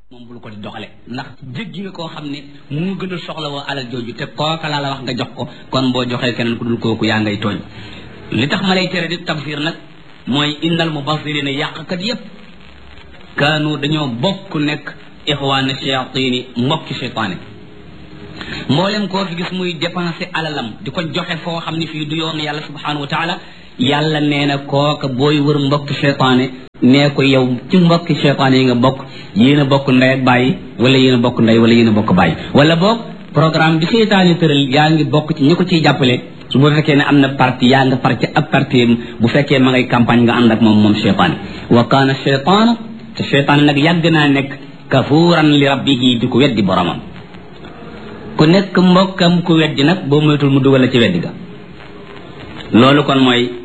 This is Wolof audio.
moom bul ko di doxale ndax jéggi nga koo xam ne mu gën a soxla woo alal jooju te kooka laa la wax nga jox ko kon boo joxee keneen ku dul kooku yaa ngay tooñ li tax ma lay tere di tafsir nag mooy innal mubassirina yàqkat yépp kaanu dañoo bokk nekk ixwaana shayatini mbokki cheytaane mboolem koo fi gis muy dépenser alalam di ko joxe foo xam ne fii du yoon yàlla subhanahu wa taala yàlla nee na kooka booy wër mbokki cheytaane nee ko yow ci mbokki cheytaane yi nga bokk yéen a bokk ndey ak bàyyi wala yéen a bokk ndey wala yéen a bokk bàyyi wala boog programme bi cheytaane tëral yaa ngi bokk ci ñi ko ciy jàppale su bu fekkee ne am na parti yaa nga parti ab parti bu fekkee ma ngay campagne nga ànd ak moom moom cheytaane wa kaana cheytaanu te cheytaane nag yàgg naa nekk kafuuran li rabbihi di ko weddi boromam ku nekk mbokkam ku weddi nag boo moytul mu dugal la ci weddi ga loolu kon mooy